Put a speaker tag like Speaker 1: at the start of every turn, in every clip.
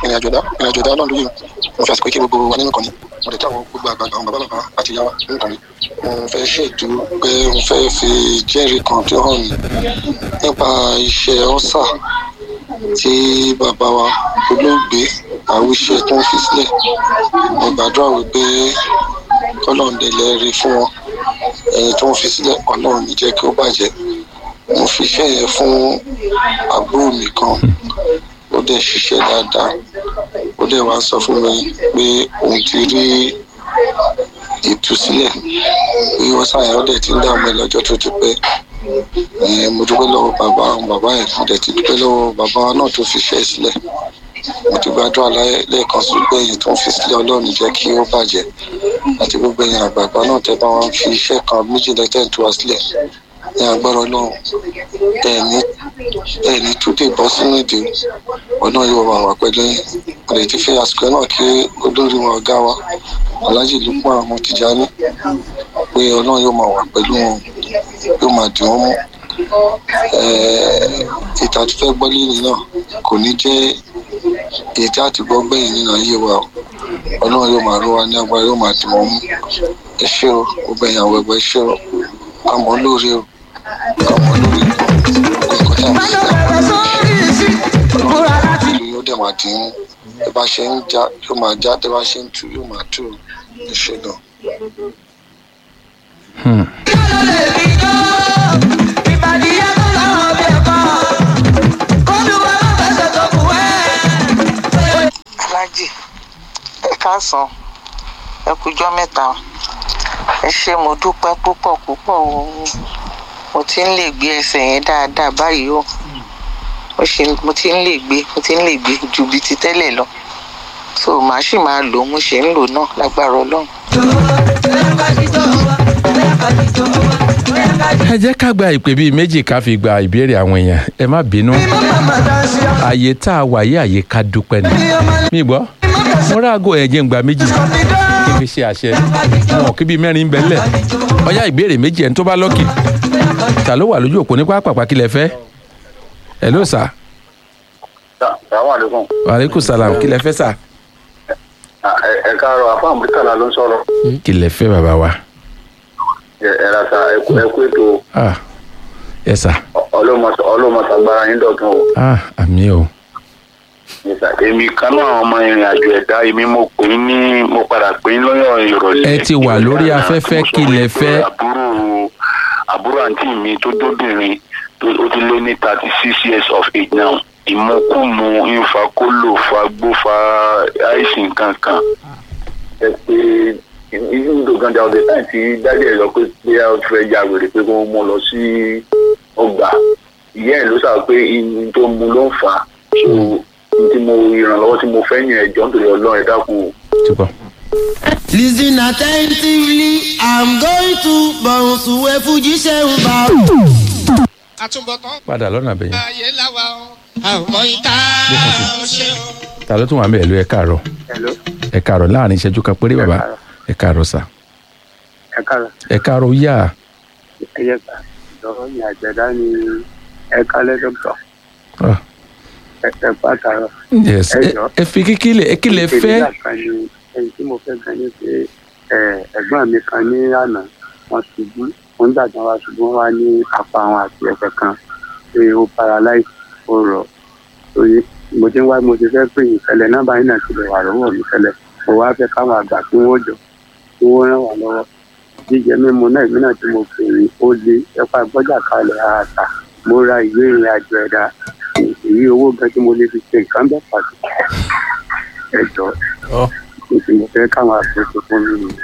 Speaker 1: ìrìnàjò ẹ̀dá ìrìnàjò ẹ̀dá náà lóye mo fi àsìkò kí gbogbo wa nínú kan ní mo lè tí àwọn gbogbo àgbààgbà àwọn bàbá bàbá àti ìyá wa nínú kan ní mo fẹ́ ṣètò pé mo fẹ́ fi jẹ́rìí kan tó hàn mí nípa iṣẹ́ ọ́sà tí bàbá wa olóògbé àwíṣe tó ń fi sílẹ̀ mo gbàdúrà wípé kọ́lọ́ọ̀dẹ lè rí fún wọn ẹni tó ń fi sílẹ̀ ọlọ́run ní jẹ́ kí ó bàjẹ́ mo fi iṣẹ́ yẹn fún àbúrò mi kan ó dẹ̀ ṣiṣẹ́ dáadáa ó dẹ̀ wá sọ fún mi pé òun ti rí ìtúsílẹ̀ pé wọ́n ṣàyẹn ó dẹ̀ ti ń dààmú ẹ lọ́jọ́ tó ti pẹ́ ẹ̀ mo dúpẹ́ lọ́wọ́ bàbá àwọn bàbá ẹ̀ mo dẹ̀ ti dúpẹ́ lọ́wọ́ bàbá náà tó fi iṣẹ́ sílẹ̀ mo ti gbàdúrà lẹ́ẹ̀kan sí pé èyí tó ń fi sílẹ̀ ọlọ́run jẹ́ kí ó bàjẹ́ àti gbogbo ẹ̀yìn àgbààgbà náà tẹ́ bá wọn fi iṣẹ́ kan méjì lẹ́tẹ̀ tó wá sílẹ̀ ní agbára ọlọ́run ẹ̀ẹ̀ni ẹ̀ẹ̀ni túdè bọ́ sínú ìdè ọ̀nà yóò wà wá pẹ̀lú yín mo lè ti fi àsìkò náà kí olórí wọn ọ̀gá wa aláàjì lùpọ̀ àwọn tìjání pé ọlọ́run yóò máa wà pẹ̀lú wọn yóò máa dì wọ́n mú ìta tó fẹ́ gbọ́ lẹ́yìn náà kò ní jẹ́ èyí tí a ti gbọ́ gbẹ̀yìn nínú ayé wa o ọlọ́run yóò máa rọ́ wa ní agbára yóò máa dì wọ́n mú ẹ ṣé o gbogbo ẹ̀yàn àwọn ẹgbẹ́ ẹ ṣé o àmọ́ lóore o àmọ́ lóore o nǹkan tí a fi sílẹ̀ ọlọ́run yóò dẹ̀ máa dín mú ẹ bá ṣe ń já yóò máa já tẹ bá ṣe ń tú yóò máa tú ẹ ṣé gan.
Speaker 2: alájì ẹ káàsán ẹ kújọ́ mẹ́ta ẹ ṣé mo dúpẹ́ púpọ̀ púpọ̀ o mo ti ń lè gbé ẹsẹ̀ yẹn dáadáa báyìí o mo ṣe mo ti ń lè gbé mo ti ń lè gbé ju bí ti tẹ́lẹ̀ lọ so màá sì máa lò ó mo ṣe ń lò náà lágbára ọlọ́run.
Speaker 3: ẹ jẹ́ ká gba ìpè bíi méjì ká fi gba ìbéèrè àwọn èèyàn ẹ má bínú àyè tá a wà yí àyè ká dúpẹ́ ni mi gbọ́ mo ráàgó ẹ̀jẹ̀ ń gba méjì kí n fi ṣe àṣẹ wọn kí bíi mẹ́rin ń bẹ lẹ̀ ọyá ìbéèrè méjì ẹni tó bá lọ́kì ta ló wà lójú òpó ní pápákọ̀ kí lẹ fẹ́ ẹ ló sà
Speaker 4: Assalamu alaikum.
Speaker 3: wàhálẹ́kùn sàlám kí lẹ fẹ́ sà
Speaker 4: ẹ káàárọ̀ àfáà mùtàlá ló ń sọ̀rọ̀
Speaker 3: kí lẹ fẹ́ bàbá wa
Speaker 4: ẹ ra sa ẹ kú ètò
Speaker 3: ah ẹ sà
Speaker 4: ọlọ́mọsàgbára yín dọ̀tun o.
Speaker 3: ah àmì o
Speaker 4: èmi kan náà àwọn ọmọ ìrìn àjò ẹ̀dá èmi mo pè é ní mo padà pè é lọ́yọ̀ ìrọ̀lẹ́.
Speaker 3: Ẹ ti wà lórí afẹ́fẹ́, kí lẹ fẹ́?
Speaker 4: àbúrò àbúrò àǹtí mi tó dóbìnrin tó ó ti lé ní thirty six years of age now ìmọ̀kùmù ìfakólò fagbófa àìsàn kankan. ẹ pé ìdúró gan da ọdẹ táyì tí dájú ẹ lọ pé pé a fẹ́ ya wèrè pé kó mú lọ sí ọgbà ìyá ẹ ló sà pé ihun tó mú ló ń fà á so tí mo ìrànlọ́wọ́ tí mo fẹ́ yàn ẹ̀jọ́ nítorí ọlọ́run ẹ dákun o.
Speaker 3: ti bọ̀.
Speaker 5: Listen attentively, I'm going to bounce away Fuji ṣeun bá.
Speaker 6: àtúbọ̀tán
Speaker 3: padà lọ́nà bẹ̀yẹn
Speaker 6: ayé láwa o àmọ́ ìta ó ṣe o.
Speaker 3: ta ló tún wà ń bẹ̀ ẹ̀lú ẹ káàárọ̀
Speaker 7: Hello,
Speaker 3: ẹ káàárọ̀ láàrin ìṣẹ́jú kan péré bàbá ẹ káàárọ̀ sà
Speaker 7: ẹ káàárọ̀.
Speaker 3: ẹ káàárọ̀ yá
Speaker 7: ẹ yẹ ká lọ́wọ́ ní àjẹ̀dá ni ẹ kálẹ̀ dọ́kítọ̀
Speaker 3: Ah,
Speaker 7: ẹ ẹ pàtàkì.
Speaker 3: yes
Speaker 7: Ẹ
Speaker 3: ẹ-
Speaker 7: jọ̀ọ́.
Speaker 3: ẹ fi kíkílẹ̀ ẹ kílẹ̀ fẹ́
Speaker 7: ìpèníjà kan ni ẹni tí mo fẹ́ gan ni pé ẹ, ẹ̀gbọ́n mi kan ní àná wọ́n ṣubú wọ́n dàgbà wá ṣubú wọ́n wá ní apá àwọn àti ẹsẹ̀ kan pé ó paralyze ó rọ̀ òye mo ti ń wá mo ti fẹ́ pè yín tẹ́lẹ̀ nọ́mbà yín náà ti lè wà lọ́wọ́ mi tẹ́lẹ̀ mo wá fẹ́ káwọn àgbà tí wọ́n jọ tí wọ́n ràn wá lọ́wọ́ jíjẹ mímu náà ìmí náà tí mo pè yín ó lé ẹ̀pà gbọ́jà kalẹ̀ àtà mo ra ìwé ìrìn àjò ẹ̀dá èyí owó gan tí mo lè fi ṣe nǹkan bẹ́ẹ̀ pàtó ẹjọ́
Speaker 3: Ọ.
Speaker 7: èsì mo fẹ́ káwọn àtúnṣe fún mi nìyẹn.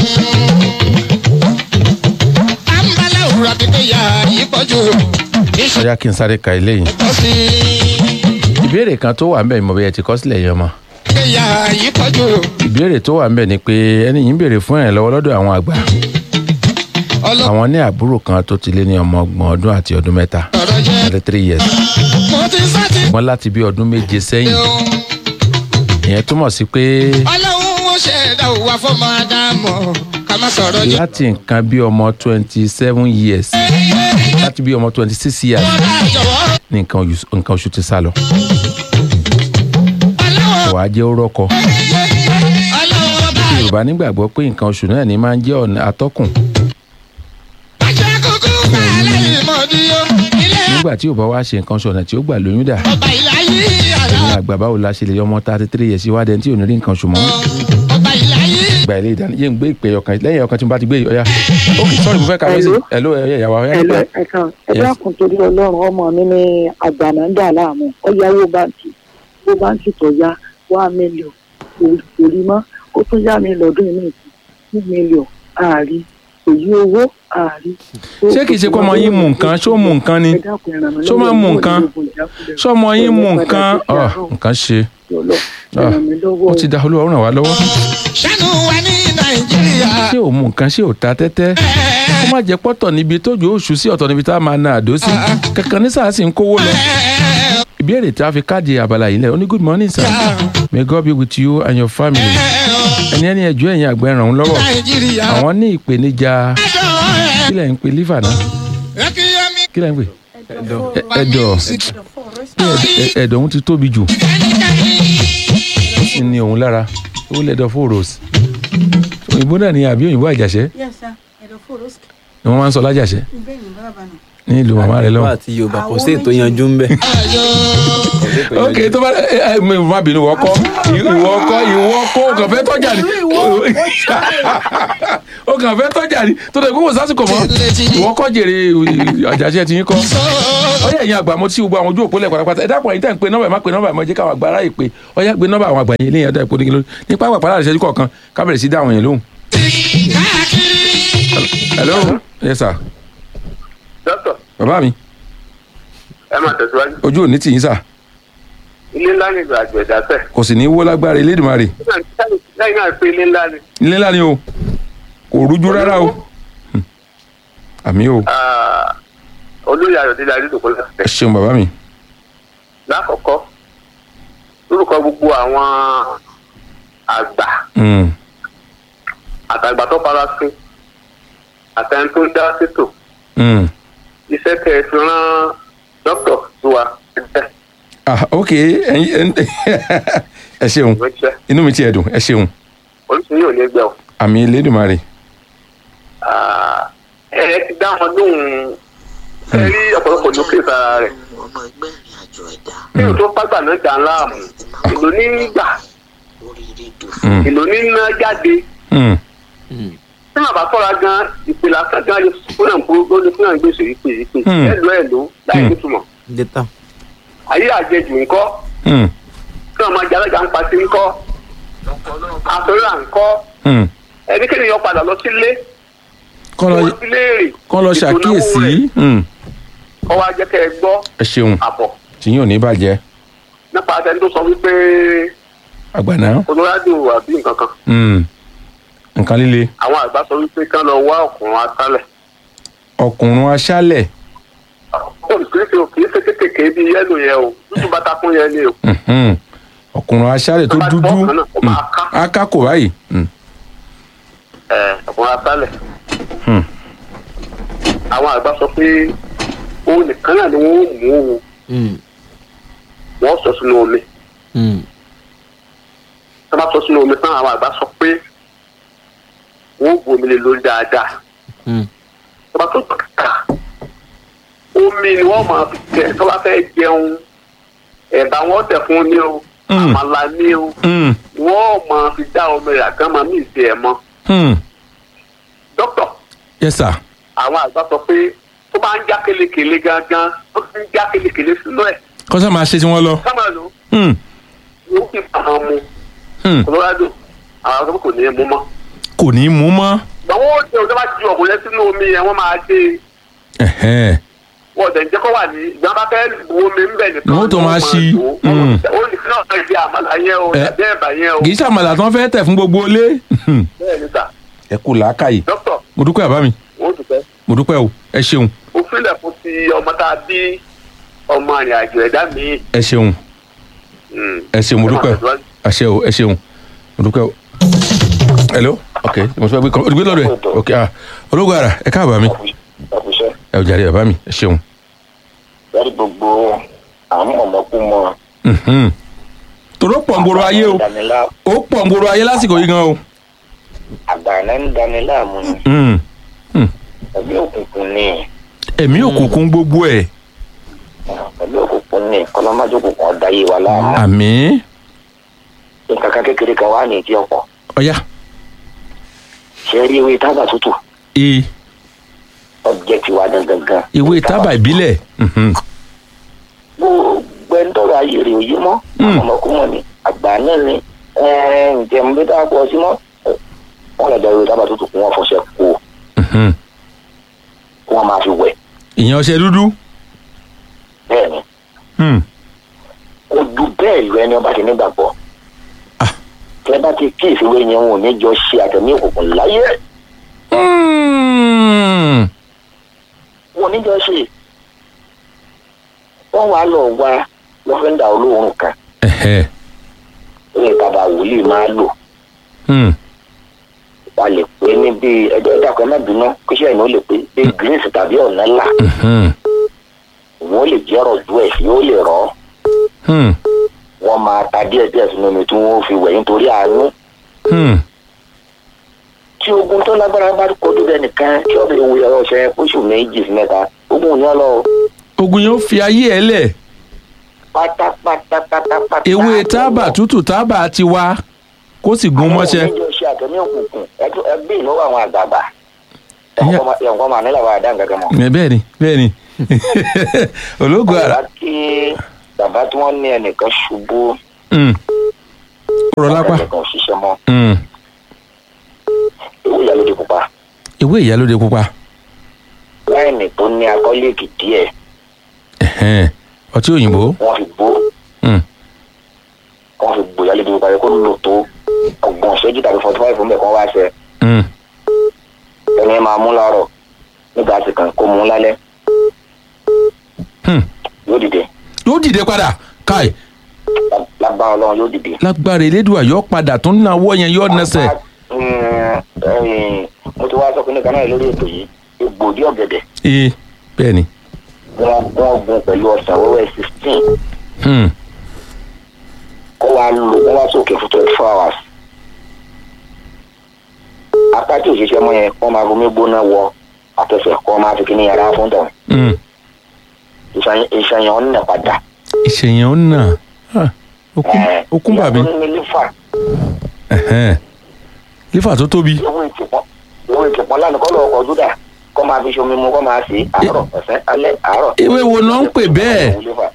Speaker 6: àǹbálà òwúrọ̀ àbíkẹ́ yà yí pọ̀jù iṣẹ́
Speaker 3: ọyá kí n sáré ka eléyìí
Speaker 6: tó sí
Speaker 3: ìbéèrè kan tó wà ń bẹ̀ mo bẹ̀ ẹ ti kọ́ sílẹ̀ yẹn mọ́
Speaker 6: àbíkẹ́ yà yí pọ̀jù
Speaker 3: ìbéèrè tó wà ń bẹ̀ ni pé ẹni yìí ń béèrè fún ìrànlọ́wọ́ lọ́dọ̀ àwọn àgbà
Speaker 6: ọlọ́run
Speaker 3: àwọn ní àbúrò kan tó ti lé ní ọmọ ọgbọ̀n ọdún àti ọdún mẹ́ta
Speaker 6: jẹ́
Speaker 3: thirty three years
Speaker 6: mo ti sáti
Speaker 3: wọ́n láti bí ọdún méje sẹ́yìn
Speaker 6: o
Speaker 3: ìyẹn túmọ̀ sí pé
Speaker 6: ọlọ́run ó ṣẹ̀dá òwà fọmọ ádámọ̀ ká má sọ̀rọ̀ jù.
Speaker 3: láti nǹkan bí ọmọ twenty seven years láti bí ọmọ twenty six years
Speaker 6: ọ̀dà jọ̀wọ́
Speaker 3: ní nǹkan oṣù- nǹkan oṣù ti sá lọ
Speaker 6: ọlọ́run
Speaker 3: kò wá jẹ́ ó rọ́kọ
Speaker 6: ọlọ́wọ́ bá
Speaker 3: yorùbá nígbàgbọ́ pé nǹkan oṣù náà ní máa ń jẹ́ ọ̀nà atọ́kùn
Speaker 6: àṣẹ kúkú bá lẹ́yìn mọ́díyó ilé
Speaker 3: nígbà tí yorùbá wá ṣe nǹkan oṣù ọ̀nà tí ó gbà lóyún dà
Speaker 6: ọba ìlàyé àlọ́
Speaker 3: ní àgbà báwo la ṣe lè yọmọ thirty three years iwájú ẹni tí ò ní rí nǹkan oṣù mọ́
Speaker 6: ọba ìlàyé
Speaker 3: gba ilé ìdáná yé ń gbé ìpè ọkàn lẹ́yìn ọkàn tí mo bá ti gbé ọ̀ya ok sorry mo fẹ́ ka mẹ́sì hello ẹ̀yà ìyàwó ọ̀ya
Speaker 8: ẹ̀lọ́
Speaker 3: nípa
Speaker 8: ẹ̀ka
Speaker 3: Yes.
Speaker 8: ẹ̀dá kan torí ọlọ́run ọmọ mi ní àgbàná ń dà láàmú ó yáwó báǹkì owó báǹkì tó yá wá mílíọ̀n kò rí mọ́ ó tún yá mi lọ́dún yìí nìkan two mílíọ̀n ààrí èyí owó ààrí.
Speaker 3: ṣé kìí ṣe kó ọmọ yín mú nǹkan ṣó mú nǹkan ni ṣó máa ń mú nǹkan ṣó ọmọ yín mú nǹkan ọ nǹkan ṣe Ah, ó ti da olúwa ó ràn wá lọ́wọ́
Speaker 6: ṣàánú wa ní nàìjíríà
Speaker 3: ṣé ò mú nǹkan ṣé ò ta tẹ́tẹ́ ó má jẹ́ pọ́tọ̀ níbi tójú oṣù sí ọ̀tọ̀ níbi tá a máa na àdó sí kankan ní sáà sì ń kówó lọ. ìbéèrè tí a fi káàdì abala yìí lẹ ó ní good morning sir may God be with you and your family ẹni ẹni ẹjọ́ ẹ̀yìn àgbẹ̀ ràn án lọ́wọ́
Speaker 6: nàìjíríà
Speaker 3: àwọn ní ìpèníjà kí lẹ̀ ń pe liver náà
Speaker 6: rẹ́kíyẹ́mí
Speaker 3: kí lẹ̀ ń pè Ẹ- ẹ̀dọ̀ Ẹ- ẹ̀dọ̀ òun ti tóbi jù ó ní òun lára ó lẹ́dọ̀ fóòròs òyìnbó náà ni àbí òyìnbó àjàṣẹ́
Speaker 9: Yes, sir. Ẹ̀dọ̀fóró sk-
Speaker 3: ni wọ́n máa ń sọ lájàṣẹ́
Speaker 9: bẹ́ẹ̀ ni bàbá náà.
Speaker 3: ní ìlú màmá rẹ lọ́wọ́.
Speaker 10: àti yorùbá kò sí ètò yanjú ń bẹ.
Speaker 3: ok tó bá ẹ ẹ mi má bínú ìwọ kọ́ ìwọ kọ́ ìwọ kọ́ o kàn fẹ́ tọ́jà ni o kàn fẹ́ tọ́jà ni tó dẹ̀ gbogbo sásìkò mọ́ ìwọ kọ́ jèrè àjàṣe ti yín kọ́ ọyẹ ẹ̀yin àgbà mo ti gbogbo àwọn ojú òpó lẹ̀ pátápátá ẹ dákun ẹ̀yin tẹ̀ ń pe nọ́mbà ẹ̀ má pe nọ́mbà ẹ̀ mọ́ jẹ́ káwọn àgbà aráyè pé ọyẹ gbé nọ́mbà àwọn àgbà yẹn léyìn ọ̀dà ìpò nígbà nípa àgbà pàdánù ìṣẹ́jú kọ̀ọ̀kan ká bẹ̀rẹ̀ sí dá àwọn yẹn lóhùn. hello yes sir
Speaker 4: dókítà
Speaker 3: bàbá mi
Speaker 4: ẹ máa tẹ̀síwájú
Speaker 3: ojú ò ní tì yín sà
Speaker 4: ilé ńlá ni ìgbà àgbẹ̀ dáfẹ́
Speaker 3: kò sì ní í wó lágbára Elédùmarè
Speaker 4: lẹ́yìn náà pé ilé ńlá ni
Speaker 3: ilé ńlá ni o kò rújú rárá o Hmm. àmì o
Speaker 4: Ah, olóyè ayọ̀délé adédọ̀kọ́
Speaker 3: ẹ
Speaker 4: lẹ́sẹ̀
Speaker 3: ṣeun bàbá mi
Speaker 4: lákọ̀ọ́kọ́ lórúkọ gbogbo àwọn àgbà
Speaker 3: Hmm.
Speaker 4: àtàgbà tó fara sí àtẹni tó ń dá sétò
Speaker 3: Hmm.
Speaker 4: iṣẹ́ tẹ̀ ẹ fi rán dókítà sí wa ẹgbẹ́
Speaker 3: ah ok ẹyin ẹ ṣeun
Speaker 4: ìránṣẹ́
Speaker 3: inú mi ti ẹ̀ dùn ẹ ṣeun
Speaker 4: oríṣiríṣi ò ní gbẹ o.
Speaker 3: àmì Elédùmarè
Speaker 4: Ah, ẹ ẹ ti dá wọn lóhùn ẹ rí ọ̀pọ̀lọpọ̀ lókè sára rẹ̀
Speaker 2: ọmọ ẹgbẹ́ ìrìn àjò ẹ̀dá
Speaker 4: bí o tó pàgbà náà dà láàmú èlò ní gbà
Speaker 2: oríire dùn
Speaker 3: Hmm.
Speaker 4: èlò ní ná jáde
Speaker 3: Hmm.
Speaker 4: tí màá bá tọ́ra gan ìpìlẹ̀ àkàndá lè fún náà gbogbo lè fún náà gbèsè ìpè ìpè
Speaker 3: Hmm.
Speaker 4: ẹ̀lò ẹ̀lò láì
Speaker 3: Hmm.
Speaker 4: nítumọ̀
Speaker 10: dẹ́tà.
Speaker 4: ayé àjẹjù ńkọ́
Speaker 3: Hmm.
Speaker 4: tí wọn máa jalaja ń pàṣẹ ńkọ́ àtọ́rà ńkọ́
Speaker 3: Hmm.
Speaker 4: ẹnikẹ́ni yọ padà lọ sílé
Speaker 3: kọ́ lọ
Speaker 4: wọ́n ti léèrè
Speaker 3: kọ́ lọ
Speaker 4: ètò ìnáwó rẹ̀.
Speaker 3: ṣàkíyèsí Hmm.
Speaker 4: kọ́ wa jẹ́ kẹ́ ẹ gbọ́
Speaker 3: ẹ ṣeun
Speaker 4: àbọ̀
Speaker 3: tìyín ò ní bàjẹ́
Speaker 4: nípa àtẹni tó sọ wípé
Speaker 3: àgbàná
Speaker 4: colorado àbí nǹkan kan
Speaker 3: Hmm. nǹkan líle
Speaker 4: àwọn àgbà sọ wípé kán lọ wá ọkùnrin atálẹ̀
Speaker 3: ọkùnrin aṣálẹ̀
Speaker 4: olùkírísì ò kì í ṣe kékèké bí yẹ́lò yẹn o dúdú bátakún yẹn ni o
Speaker 3: Mhm. ọkùnrin aṣálẹ̀ tó
Speaker 4: Tó bá
Speaker 3: dúdú
Speaker 4: gbọ́ kan náà, ó máa ká.
Speaker 3: Hmm. aká kò báyìí Hmm.
Speaker 4: ẹ ọkùnrin atálẹ̀
Speaker 3: Hmm.
Speaker 4: àwọn àgbà sọ pé òun nìkan náà ni wọ́n mú òun wọ́n sọ sínú omi tó bá sọ sínú omi tán àwọn àgbà sọ pé wọ́n bu omi lé lórí dáadáa tó bá tó kàkà omi ni wọ́n máa fi jẹ tó bá fẹ́ jẹun ẹ̀bà wọn tẹ̀ fún ní o
Speaker 3: Mm.
Speaker 4: àmàlà ní o
Speaker 3: Hmm.
Speaker 4: wọ́n máa fi dá omi rẹ̀ àgán máa mí ìsì ẹ̀ mọ́
Speaker 3: Hmm.
Speaker 4: dókítà
Speaker 3: yes sir
Speaker 4: àwọn àgbà sọ pé tó bá ń já kelekele gangan ó ti ń já kelekele sínú ẹ̀
Speaker 3: kọ́sá máa ṣe tí wọ́n lọ
Speaker 4: sábà lò
Speaker 3: Hmm.
Speaker 4: ó kì í fà á mu
Speaker 3: Hmm.
Speaker 4: colorado àwọn àgbà kò ní í mú mọ́
Speaker 3: kò ní í mú mọ́
Speaker 4: gbọ̀n wọ́n ó jẹ́ òjò bá ju ọ̀gùn yẹn sínú omi yẹn wọ́n máa dé
Speaker 3: Ẹ̀hẹ́n.
Speaker 4: wọ́n dẹ̀ ń jẹ́ kó wà ní ìgbà bá fẹ́ bu omi ń bẹ̀ nìkan
Speaker 3: Wọ́n tó máa ṣí. Mm.
Speaker 4: ó ní sínú ọ̀sán ìdí àmàlà yẹn o
Speaker 3: Ẹ.
Speaker 4: tàbí ẹ̀bà yẹn o
Speaker 3: kì í ṣàmàlà tí wọ́n fẹ́ tẹ̀ fún gbogbo ilé Hmm.
Speaker 4: bẹ́ẹ̀ ni sà
Speaker 3: ẹ kú làákàyè
Speaker 4: dókítà
Speaker 3: mo dúpẹ́ àbá mi
Speaker 4: wọ́n dùpẹ́
Speaker 3: mo dúpẹ́ o ẹ ṣeun
Speaker 4: ó fílẹ̀ fún ti ọmọ tá a bí ọmọ àrìn àjò ẹ̀dá mi.
Speaker 3: ẹ ṣeun ẹ ṣeun mo dúpẹ́ o ẹ ṣe o ẹ ṣeun mo dúpẹ́ o. hello ok mo fẹ́ gbé kọ́ gbé lọ́dọ̀ ẹ̀ ok ah ológun ara ẹ káàbà mi
Speaker 11: ọ̀fíṣẹ́
Speaker 3: ẹ ò jàre bàbá mi ẹ ṣeun.
Speaker 11: lórí gbogbo àwọn ọmọkùnmọ́
Speaker 3: Mhm. tó tòró pọ̀ ń gbòòrò ayé o ó pọ̀ ń gbòòrò ayé lásìkò yìí gan o.
Speaker 11: àgbàná ń dani láàmú ni
Speaker 3: Mm.
Speaker 11: ẹ̀mí òkùnkùn ni
Speaker 3: ẹ̀mí òkùnkùn gbogbo ẹ̀
Speaker 11: ẹ̀mí òkùnkùn ni kọ́lọ́májú òkùnkùn ọ̀dáyé wa láàmú
Speaker 3: àmì
Speaker 11: nǹkan kan kékeré kan wà ní ìdí ọ̀pọ̀
Speaker 3: ọ̀yá
Speaker 11: ṣe rí ewé tábà tútù
Speaker 3: e
Speaker 11: ọjẹ́ tiwa dandan gan
Speaker 3: ìwé tábà ìbílẹ̀ mhm.
Speaker 11: gbogbo ẹni tọrọ ayé rè òye mọ́
Speaker 3: Mm.
Speaker 11: ọmọkùnrin ni àgbà náà ni ǹjẹ́ mo bí dáa pọ̀ sí mọ́ wọ́n lọ jẹ́ ewé tábà tútù kí wọ́n fọṣẹ kó
Speaker 3: Mhm.
Speaker 11: kí wọ́n máa fi wẹ̀
Speaker 3: ìyẹn ọṣẹ dúdú
Speaker 11: bẹ́ẹ̀ ni
Speaker 3: Hmm.
Speaker 11: ó ju bẹ́ẹ̀ lọ ẹni ọba ti nígbàgbọ́ tẹ bá ti kí ìfìwé yẹn wọn ò ní jọ ṣe àtẹ̀mí òkùnkùn láyé
Speaker 3: Hmm.
Speaker 11: wọn ò ní jọ ṣe wọ́n wàá lọ wá lọ́fẹ́ńdà olóòórùn kan
Speaker 3: Ẹ̀hẹ́.
Speaker 11: ní ìtàbà wòlíì máa lò
Speaker 3: Hmm.
Speaker 11: wà lè pé ní bíi ẹjọ́ ìdàkọ̀ ẹ̀ má bínú kíṣẹ́ ìnáwó lè pé bíi greens tàbí ọ̀nà ńlá
Speaker 3: Mhm.
Speaker 11: wọ́n lè jẹ́ ọ̀rọ̀ ju ẹ̀ yóò lè rọ́
Speaker 3: Hmm.
Speaker 11: wọ́n máa ta díẹ̀ díẹ̀ sínú omi tí wọ́n fi wẹ̀ nítorí àánú
Speaker 3: Hmm.
Speaker 11: tí ogun tó lágbára bá kojú bẹ́ẹ̀ nìkan tí ọ̀bẹ ìwé ọ̀rọ̀ ṣẹ oṣù méjì sí mẹ́ta ogun yẹn lọ
Speaker 3: ogun yẹn ó fi ayé ẹ lẹ̀
Speaker 11: pátápátá pátápátá.
Speaker 3: ewé tábà tútù tábà ti wá kó sì gún mọ́ṣẹ́.
Speaker 11: àwọn oníjọ ṣe àtẹ̀mí òkùnkùn ẹtú ẹgbẹ́ ìnáwó àwọn àgbààgbà
Speaker 3: Ìyá-
Speaker 11: ẹ̀wọ̀n máa nílò àwọn àdá nǹkan kan mọ́.
Speaker 3: ẹ bẹ́ẹ̀ ni bẹ́ẹ̀ ni ológun ara
Speaker 11: bàbá tí bàbá tí wọ́n ní ẹnìkan ṣubú
Speaker 3: Hmm. ọ̀rọ̀ lápá
Speaker 11: ẹnìkan ò ṣiṣẹ́ mọ́
Speaker 3: Hmm.
Speaker 11: owó ìyálóde pupa
Speaker 3: ìwé ìyálóde pupa
Speaker 11: láìní tó ní akọ́lẹ́ẹ̀kì díẹ̀
Speaker 3: Ẹ̀hẹ́n. ọtí òyìnbó
Speaker 11: wọ́n fi gbó
Speaker 3: Hmm.
Speaker 11: wọ́n fi gbó ìyálóde pupa yẹ kó lò tó ọgbọ̀n ṣẹ́jú tàbí forty five fún bẹ́ẹ̀ kó wá ṣe
Speaker 3: Hmm.
Speaker 11: ẹni ẹ máa mú láàárọ̀ nígbà tí kan kó mú lálẹ́
Speaker 3: Hmm.
Speaker 11: yóò dìde
Speaker 3: yóò dìde padà káì
Speaker 11: Lá- lágbára ọlọ́run yóò dìde.
Speaker 3: lágbára elédùà yóò padà tó ń nawọ́ yẹn yóò nẹsẹ̀.
Speaker 11: Mm, ẹ̀yìn, mo ti wá sọ pé nìkan náà lórí ètò yìí egbòdì ọ̀gẹ̀dẹ̀
Speaker 3: ee bẹ́ẹ̀ ni.
Speaker 11: wọ́n wọ́n gun pẹ̀lú ọ̀sán wẹ́wẹ́ sixteen
Speaker 3: Hmm.
Speaker 11: kó wá lò wọ́n wá sókè fún twenty four hours. apá tí òṣìṣẹ́ mọ́ yẹn wọ́n máa fomi gbóná wọ àtẹ̀sẹ̀ kọ́ máa fi kíní yàrá fún tọ̀
Speaker 3: Hmm.
Speaker 11: ìṣàyàn ọ̀nà padà.
Speaker 3: ìṣèyàn ń nà Ah, okun okun bàbí
Speaker 11: ìyàtọ̀ ní lífà
Speaker 3: Ẹ̀hẹ́n. lífà tó tóbi
Speaker 11: owó ìtìpọ́n owó ìtìpọ́n lánàá kọ́ lọ́ọ́ kọjú dà kọ́ máa fi ṣomi mu kọ́ máa ṣe àárọ̀ ọ̀sán alẹ́ àárọ̀.
Speaker 3: ewé wo náà ń pè bẹ́ẹ̀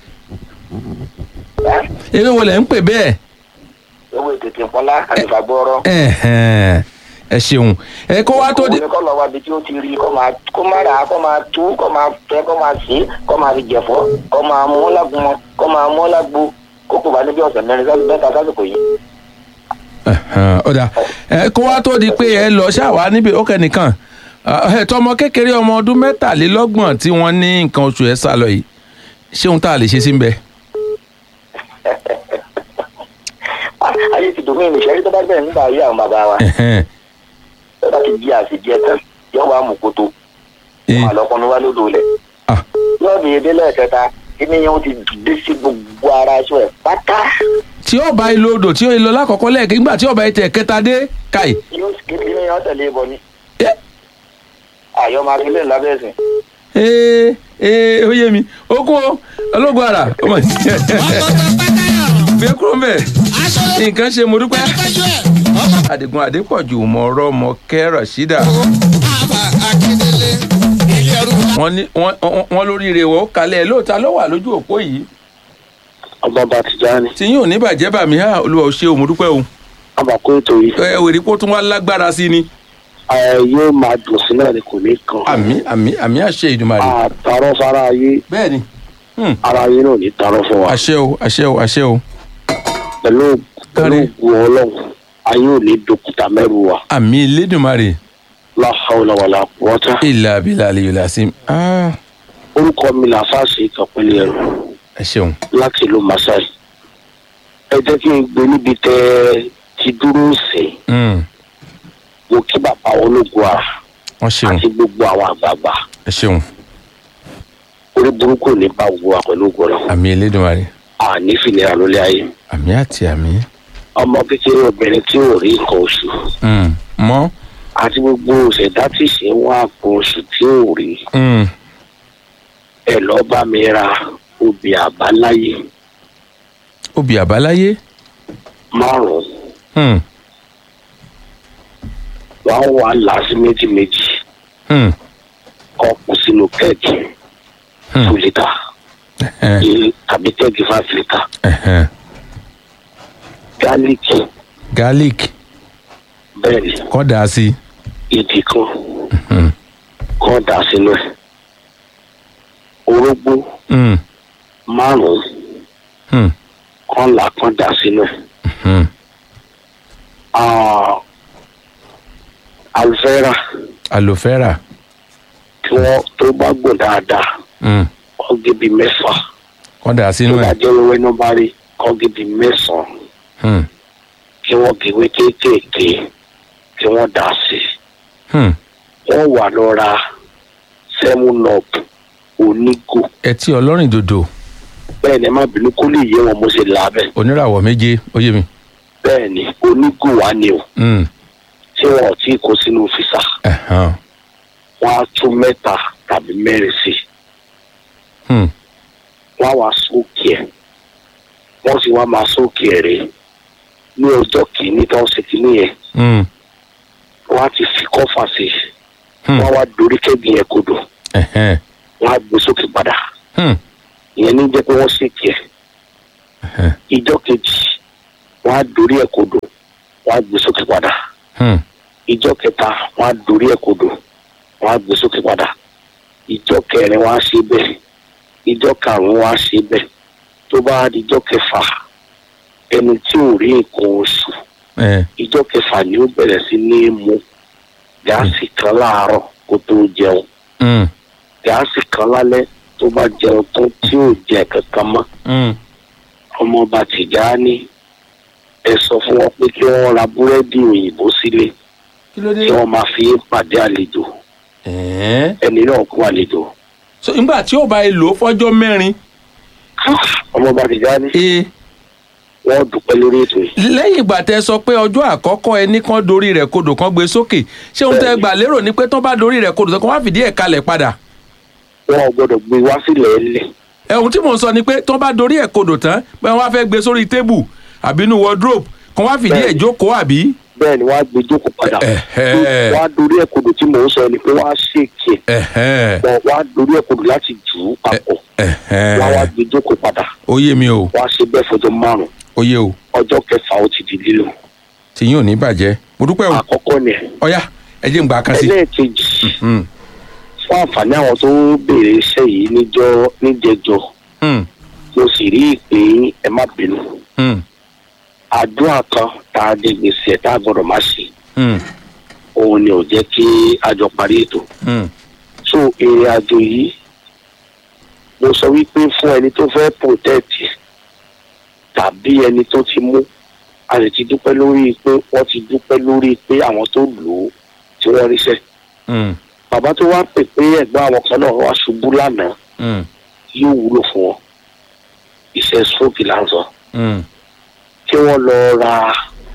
Speaker 3: ewé wo lẹ̀ ń pè bẹ́ẹ̀
Speaker 11: owó ìtìpọ́n lá àlùfà gbọ́rọ́.
Speaker 3: Ẹ̀hẹ́n. ẹ ṣeun ẹ kó wá tó di
Speaker 11: òun ni kọ́ lọ wá ibi tí ó ti rí kọ́ máa kó máa rà á kọ́ máa tú kọ́ máa fẹ́ kọ́ máa sí kọ́ máa fi jẹ̀fọ́ kọ́ máa mú lágbọ́n kọ́ máa mú lágbo kó kò bá níbi ọ̀sẹ̀ mẹ́rin sáà mẹ́ta sásìkò yìí.
Speaker 3: Ẹ̀hẹ́n, ọ̀dà ẹ kó wá tó di pé ẹ lọ ṣàwá níbi ó kẹ́nìkan ẹ tọmọ kékeré ọmọ ọdún mẹ́tàlélọ́gbọ̀n tí wọ́n ní nǹkan oṣù ẹ̀ sá lọ yìí ṣé ohun tá a lè ṣe sí ń bẹ.
Speaker 11: ayé ti dùn mí ìṣẹ́rí tó bá bẹ̀rẹ̀ nígbà ayé àwọn bàbá wa
Speaker 3: Ẹ̀hẹ́n.
Speaker 11: tó bá ti jí àṣejẹ tán yóò wá mú kótó
Speaker 3: Eh.
Speaker 11: àlọ́kùnrin wá lódò lẹ̀ yóò bí edé lẹ́ẹ̀kẹta kíní yẹn ó ti dé sí gbogbo ara aṣọ ẹ̀ pátá
Speaker 3: tí ó bá ilé odò tí ó lọ lákọ̀ọ́kọ́ lẹ́ẹ̀kẹ́ nígbà tí ọba ẹtẹ̀ kẹta dé káì
Speaker 11: yóò kíní yẹn ó tẹ̀lé ibọ ni. àyọ̀ máa fi lé lábẹ́ ẹ̀sìn.
Speaker 3: ee ee ó yé mi ó kún o ológun ara ọmọ gbé kúrò mbẹ nǹkan ṣe mo dúpẹ́ adigun adépọ̀jù mọ̀ọ́rọ́ mọ kẹ́rọ̀ sídà wọ́n ní wọ́n- wọ́n wọ́n lóríire wọ́n kalẹ̀ lóòótọ́ ló wà lójú òpó yìí
Speaker 7: ọba bá ti já ni.
Speaker 3: tí yín ò ní bàjẹ́ bàmí ha olúwa ò ṣe o mo dúpẹ́ o.
Speaker 7: àbàkó ètò yìí.
Speaker 3: ẹ wèrè kó tún wá lágbára sí ni.
Speaker 7: ẹ yóò máa dùn sí náà ni kò ní kan.
Speaker 3: àmì àmì àmì àṣẹ ìdùmarè.
Speaker 7: àtàrọ fara ayé.
Speaker 3: bẹ́ẹ̀ni.
Speaker 7: ara ayé náà ní tarọ fún wa.
Speaker 3: àṣẹ o àṣẹ o àṣẹ o.
Speaker 7: pẹ̀lú pẹ̀lú ògùn ọlọ́run ayé ò ní dòkúta mẹ́rù wa.
Speaker 3: àmì ìlédùmarè.
Speaker 7: láhàúlà wàlà wọ́tá.
Speaker 3: ìlà abilà àlèyò làásìm.
Speaker 7: orúkọ mi là fáṣe ìkàpẹ́lẹ̀ ẹ̀rù
Speaker 3: ẹ ṣeun.
Speaker 7: láti ìlú masai. ẹ jẹ́ kí n gbé níbi tẹ́ ti dúró sí.
Speaker 3: Mm,
Speaker 7: mo kí bàbá ológun à
Speaker 3: wọ́n ṣeun
Speaker 7: àti gbogbo àwọn àgbààgbà.
Speaker 3: ẹ ṣeun.
Speaker 7: orí burúkú ò ní bá wo wa pẹ̀lú ògùn rẹ̀.
Speaker 3: àmì ìlédùmarè.
Speaker 12: àní fìlera lólé ayé
Speaker 3: àmì àti àmì.
Speaker 12: ọmọ kékeré obìnrin tí ò rí nǹkan oṣù
Speaker 3: Mm. mọ́.
Speaker 12: àti gbogbo òṣèdá tí ṣe ń wá àpò oṣù tí ò rí
Speaker 3: Mm.
Speaker 12: ẹ lọ́ọ́ bá mi ra obì àbáláyé
Speaker 3: obì àbáláyé.
Speaker 12: márùn-ún
Speaker 3: Mm.
Speaker 12: wọ́n wà láti méjì méjì
Speaker 3: Mm.
Speaker 12: ọ̀pọ̀ sínú kẹ́ẹ̀kì two litre
Speaker 3: Ẹ̀hẹ́n.
Speaker 12: tàbí kẹ́ẹ̀kì five litre
Speaker 3: Ẹ̀hẹ́n.
Speaker 12: gálíìkì
Speaker 3: garlic
Speaker 12: bẹ́ẹ̀ ni
Speaker 3: kọ́ da sí.
Speaker 12: ìdí kan
Speaker 3: Mm.
Speaker 12: kọ́ dà sínú ẹ̀ orógbó
Speaker 3: Mm.
Speaker 12: márùn-ún
Speaker 3: Mm.
Speaker 12: kan là kan dà sínú ẹ̀
Speaker 3: Mm.
Speaker 12: Ah, aloe vera
Speaker 3: aloe vera.
Speaker 12: tí wọ́n tó bá gbọ̀n dáadáa
Speaker 3: Mm.
Speaker 12: kọ́ gé bíi mẹ́fà
Speaker 3: kọ́ da
Speaker 12: tó
Speaker 3: sínú
Speaker 12: bá
Speaker 3: ẹ̀.
Speaker 12: jẹ́ wẹ́wẹ́ náà bá rí kọ́ gé bíi mẹ́sàn-án
Speaker 3: Mm.
Speaker 12: kí wọ́n gèwé kéékèèké kí wọ́n dà sí i
Speaker 3: Mm.
Speaker 12: wọ́n wà lọ ra seven up onígò
Speaker 3: ẹtí ọlọ́rìn dòdò
Speaker 12: bẹ́ẹ̀ ni ẹ má bínú kó lè yé wọn mo ṣe là á bẹ́ẹ̀
Speaker 3: oníràwọ̀ méje ó yé mi.
Speaker 12: bẹ́ẹ̀ ni onígò wà ní o
Speaker 3: Mm.
Speaker 12: tí wọn ò tí ì kó sínú físà
Speaker 3: Ẹ̀hán.
Speaker 12: wọn á tún mẹ́ta tàbí mẹ́rin sí i
Speaker 3: Mm.
Speaker 12: wọn á wá sókè ẹ̀ wọ́n sì wá máa sókè ẹ̀ rè ní ọjọ́ kìíní tó ń ṣe kìíní yẹn
Speaker 3: Mm.
Speaker 12: wọ́n á ti fi kọ́fà sí i
Speaker 3: Hmm.
Speaker 12: wọ́n á wá dorí kẹ́gì yẹn kodò
Speaker 3: Ẹ̀hẹ́n.
Speaker 12: wọ́n á gbé sókè padà
Speaker 3: Mm.
Speaker 12: ìyẹn ní jẹ́ pé wọ́n ṣèkì ẹ̀
Speaker 3: Ẹ̀hẹ́n.
Speaker 12: ìjọ kejì wọ́n á dorí ẹ̀ kodò wọ́n á gbé sókè padà
Speaker 3: Mm.
Speaker 12: ìjọ kẹta wọ́n á dorí ẹ̀ kodò wọ́n á gbé sókè padà ìjọ kẹrin wọ́n á ṣe bẹ́ẹ̀ ìjọ karùnún wọ́n á ṣe bẹ́ẹ̀ tó bá di ìjọ kẹfà ẹni tí ò rí nǹkan oṣù
Speaker 3: Ẹ̀.
Speaker 12: ìjọ kẹfà ni ó bẹ̀rẹ̀ sí ní mu gáàsì kan láàárọ̀ kó tó jẹun
Speaker 3: Mm.
Speaker 12: gáàsì kan lálẹ́ tó bá jẹun tán tí ò jẹ kankan mọ́
Speaker 3: Mm.
Speaker 12: ọmọọba tìjáni ẹ sọ fún wọn pé kí wọ́n ra búrẹ́dì òyìnbó sílé
Speaker 3: kí ló dé.
Speaker 12: kí wọ́n máa fi pàdé àlejò
Speaker 3: Ẹ̀ẹ́.
Speaker 12: ẹni náà kú àlejò
Speaker 3: so nígbà tí ó bá yẹ lò ó fọ́jọ́ mẹ́rin.
Speaker 12: ọmọọba tìjáni
Speaker 3: ee
Speaker 12: wọ́n dúpẹ́ lórí ètò yìí
Speaker 3: lẹ́yìn ìgbà tẹ sọ pé ọjọ́ àkọ́kọ́ ẹni kan dorí rẹ̀ kodò kan gbé sókè ṣé ohun tẹ gbà lérò ni pé tán bá dorí rẹ̀ kodò kan wá fìdí ẹ̀ kalẹ̀ padà.
Speaker 12: wọn ò gbọ́dọ̀ gbé wá sílẹ̀ ẹlẹ̀
Speaker 3: ẹ ohun tí mò ń sọ ni pé tán bá dorí ẹ̀ kodò tán pé wọ́n á fẹ́ gbé sórí tébù àbí inú wardrobe kan wá fìdí ẹ̀
Speaker 12: Bẹ́ẹ̀ni.
Speaker 3: jókòó àbí.
Speaker 12: bẹ́ẹ̀ ni wọ́n á gbé jókòó padà
Speaker 3: Ẹ̀hẹ́.
Speaker 12: wọ́n á dorí ẹ̀kodò tí mò ń sọ ni pé wọ́n á ṣèkì ẹ̀
Speaker 3: Ẹ̀hẹ́n.
Speaker 12: wọ́n wọ́n á dorí ẹ̀kodò láti jù ú papọ̀
Speaker 3: Ẹ̀hẹ́n.
Speaker 12: wọ́n á wá gbé jókòó padà
Speaker 3: ó yé mi o
Speaker 12: wọ́n á ṣe bẹ́ẹ̀ fọjọ́ márùn-ún
Speaker 3: ó yé o
Speaker 12: ọjọ́ kẹfà ó ti di lílo
Speaker 3: tí yín ò ní bàjẹ́ mo dúpẹ́ o
Speaker 12: àkọ́kọ́ ni
Speaker 3: ọ̀yá ẹ jẹ́ ń gbà kan sí.
Speaker 12: ẹlẹ́ẹ̀kejì
Speaker 3: Mm.
Speaker 12: fún àǹfààní àwọn tó béèrè iṣẹ́ yìí níjọ́ níjẹjọ
Speaker 3: Mm.
Speaker 12: mo sì rí ìpè yín, ẹ má bínú
Speaker 3: Mm.
Speaker 12: àdúrà kan tá a dé gbèsè ẹ̀ tá a gbọ́dọ̀ má ṣe
Speaker 3: Mm.
Speaker 12: òun ni ò jẹ́ kí a jọ parí ètò
Speaker 3: Mm.
Speaker 12: so èrè àjò yìí mo sọ wípé fún ẹni tó fẹ́ protect tàbí ẹni tó ti mú a sì ti dúpẹ́ lórí pé wọ́n ti dúpẹ́ lórí pé àwọn tó lò ó tí wọ́n ríṣẹ́
Speaker 3: Mm.
Speaker 12: bàbá tó wá pè pé ẹ̀gbọ́n àwọn kan náà wá ṣubú lánàá
Speaker 3: Mm.
Speaker 12: yóò wúlò fún wọn iṣẹ́ stroke là ń sọ
Speaker 3: Mm.
Speaker 12: kí wọ́n lọ ra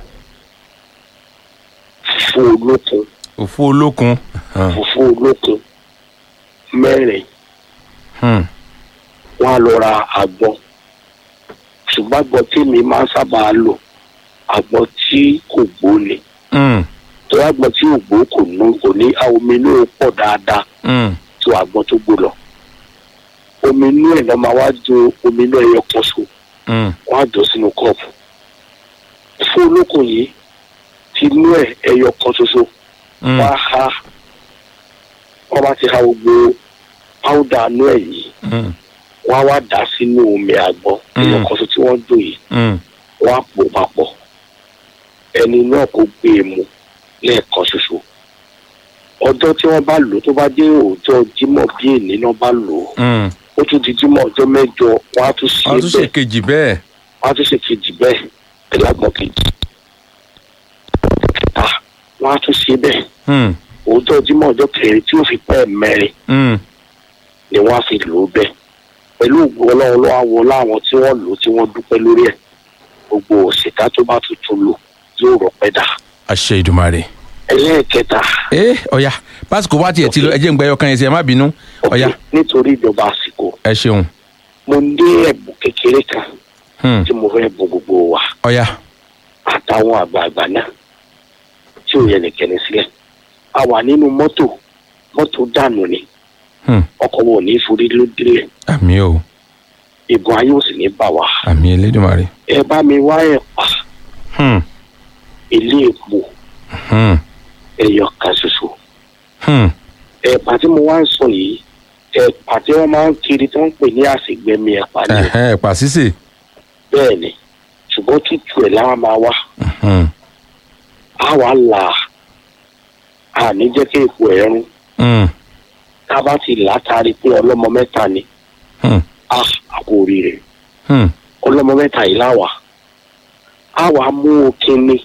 Speaker 12: fùfú olókun
Speaker 3: òfu olókun. Ah.
Speaker 12: fùfú olókun mẹ́rin
Speaker 3: Mm.
Speaker 12: wọ́n á lọ ra àgbọn ṣùgbọ́n àgbọn tí mi máa ń sábà lò àgbọn tí kò gbó ni
Speaker 3: Mm.
Speaker 12: tó àgbọn tí ò gbó kò ní kò ní omi inú ẹ̀ pọ̀ dáadáa
Speaker 3: Mm.
Speaker 12: tó àgbọn tó gbó lọ omi inú ẹ̀ lọ́ máa wá jo omi inú ẹ̀yọ kan so
Speaker 3: Mm.
Speaker 12: wọ́n á jọ sínú kọ́ọ̀pù fún olókùn yìí ti inú ẹ̀ ẹ̀yọ kan ṣoṣo
Speaker 3: Mm.
Speaker 12: wọ́n á ha wọ́n bá ti ha gbogbo páúdà inú ẹ̀ yìí
Speaker 3: Mm.
Speaker 12: wọ́n á wá dà sínú omi àgbọn ẹ̀yọ kan ṣoṣo tí wọ́n jò yìí
Speaker 3: Mm.
Speaker 12: wọ́n á pò papọ̀ ẹni náà kò gbé e mu lẹ́ẹ̀kan ṣoṣo ọjọ́ tí wọ́n bá lò ó tó bá dé òòjọ́ jímọ̀ bí èní náà bá lò ó
Speaker 3: Mm.
Speaker 12: ó tún di jímọ̀ ọjọ́ mẹ́jọ wọ́n á tún ṣe
Speaker 3: wọ́n tún ṣe
Speaker 12: bẹ́ẹ̀
Speaker 3: kejì bẹ́ẹ̀.
Speaker 12: wọ́n á tún ṣe kejì bẹ́ẹ̀ ẹ̀lágbọ̀n kejì kẹta wọ́n á tún ṣe bẹ́ẹ̀
Speaker 3: Mm.
Speaker 12: òòjọ́ jímọ̀ ọjọ́ kẹrin tí ó fi pẹ́ mẹ́rin
Speaker 3: Mm.
Speaker 12: ni wọ́n á fi lò ó bẹ́ẹ̀ pẹ̀lú ògùn ọlọ́run ló wá wọ láwọn tí wọ́n lò tí wọ́n dúpẹ́ lórí ẹ̀ gbogbo òṣìkà tó bá tuntun lò yóò rọpẹ́ dà
Speaker 3: àṣẹ ìdùmarè.
Speaker 12: ẹlẹ́ẹ̀kẹta
Speaker 3: ẹ ọ̀ya pásítọ̀ wá tiẹ̀ ti lọ ẹ jẹ́ ń gbẹ́yọ̀ kan yẹn sí ẹ má bínú ọ̀ya
Speaker 12: nítorí ìjọba àsìkò
Speaker 3: ẹ ṣeun
Speaker 12: mo ní ẹ̀bùn kékeré kan
Speaker 3: Hmm.
Speaker 12: tí mo fẹ́ bùn gbogbo wa
Speaker 3: ọ̀ya
Speaker 12: àtàwọn àgbààgbà náà tí ò yẹ nìkẹ́ni sílẹ̀ a wà nínú mọ́tò mọ́tò dànù ni
Speaker 3: Hmm.
Speaker 12: ọkọ̀ wo ò ní forí lóde
Speaker 3: àmì o
Speaker 12: ìbọn ayé ò sì ní bà wá
Speaker 3: àmì elédùnmarè.
Speaker 12: ẹ bá mi wá ẹ̀pà
Speaker 3: Hmm.
Speaker 12: ilé epo
Speaker 3: Hmm.
Speaker 12: ẹyọ kan ṣoṣo
Speaker 3: Hmm.
Speaker 12: ẹ̀pà tí mo wá ń sọ yìí ẹ̀pà tí wọ́n máa ń kiri tí wọ́n ń pè ní àsìgbẹ́mi ẹ̀pà ni
Speaker 3: Ẹ̀hẹ́n, ẹ̀pà sísè.
Speaker 12: bẹ́ẹ̀ ni ṣùgbọ́n tútù ẹ̀ láwọn máa wá
Speaker 3: Hmm.
Speaker 12: á wà là á ní jẹ́ kí epo ẹ̀ rún
Speaker 3: Hmm.
Speaker 12: tá a bá ti là á taari pé ọlọ́mọ mẹ́ta ni
Speaker 3: Hmm.
Speaker 12: á àkó oríire
Speaker 3: Hmm.
Speaker 12: ọlọ́mọ mẹ́ta yìí láwà á wà á mú okínní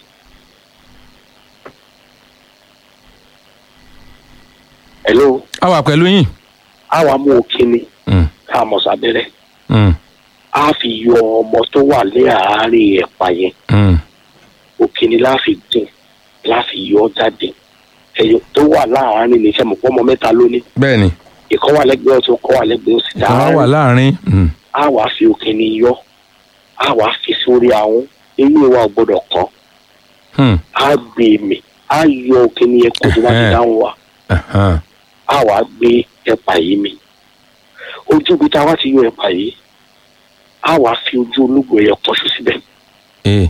Speaker 12: hello
Speaker 3: a wà pẹ̀lú yín.
Speaker 12: á wà á mú okínní
Speaker 3: Hmm.
Speaker 12: ká a mọ̀ sábẹ́rẹ́
Speaker 3: Hmm.
Speaker 12: á fi yọ ọmọ tó wà ní àárín ẹ̀pà yẹn
Speaker 3: Hmm.
Speaker 12: òkìní láfi dín láfi yọ jáde ẹyọ tó wà láàárín ní sẹmọ pọmọ mẹ́ta lónìí
Speaker 3: bẹ́ẹ̀ni
Speaker 12: ìkọ́ wà lẹ́gbẹ̀ẹ́ ọ̀tún ìkọ́ wà lẹ́gbẹ̀ẹ́ òsì
Speaker 3: ìkan wà láàrin. Hmm.
Speaker 12: á wàá fi òkìní yọ á wàá fi sórí àwọn eyín wa ò gbọ́dọ̀ kàn
Speaker 3: Hmm.
Speaker 12: á gbé mi á yọ òkìní yẹn kó tó bá ti
Speaker 3: Ẹhẹ́n.
Speaker 12: dáhùn wa
Speaker 3: Ẹ̀hẹ́n.
Speaker 12: á wàá gbé ẹ̀pà yìí mi ojú ibi tá a wá ti yọ ẹ̀pà yìí á wàá fi ojú ológun ẹ̀yọ pọ̀ṣù síbẹ̀
Speaker 3: Ee.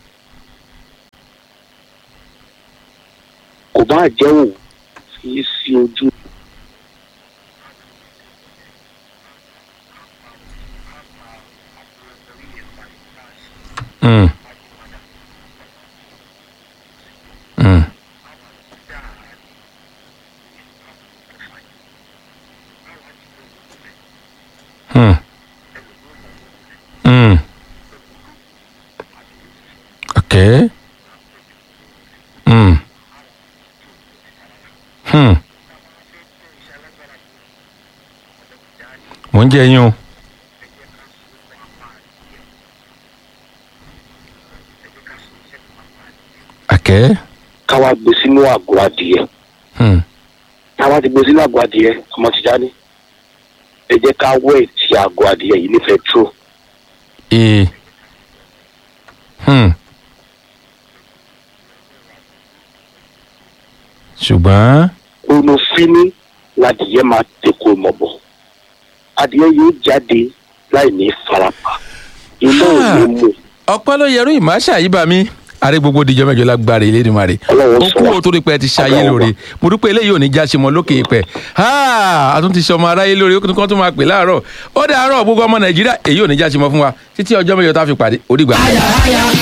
Speaker 12: kò bá jẹ́ òun fi sí ojú
Speaker 3: Hmm. Hmm. Hmm. Hmm. Okay. Hmm. Hmm. Mo ń jẹ yín o. Àkẹ́.
Speaker 12: káwá gbé sínú àgọ́ adìyẹ
Speaker 3: Hmm.
Speaker 12: táwa ti gbé sínú àgọ́ adìyẹ ọmọ ti jáde ẹ jẹ́ ká wẹ̀ ti àgọ́ adìyẹ yìí ní fẹ́tró
Speaker 3: Ee. Hmm. ṣùgbọ́n
Speaker 12: onofini ladìyẹ máa tẹ̀kọ̀ mọ̀ bọ̀ adìyẹ yóò jáde láì ní farapa iná ò ní mú
Speaker 3: ọpẹ́ ló yẹrù ìmáṣà yìí bá mi àrẹ gbogbo dijọ́ mẹ́jọ lágbára ilé ìdìmọ̀ rẹ̀ ó kú o torí pé ẹ ti ṣayé lóore mo dúpẹ́ eléyìí ò ní já ṣe mọ́ lókè pẹ́ a tún ti ṣe ọmọ aráyé lóore ó tún kọ́ tún máa pè láàárọ̀ ó dàárọ̀ gbogbo ọmọ nàìjíríà èyí ò ní já ṣe mọ́ fún wa títí ọjọ́ mẹ́jọ tá a fi pàdé ó dìgbà.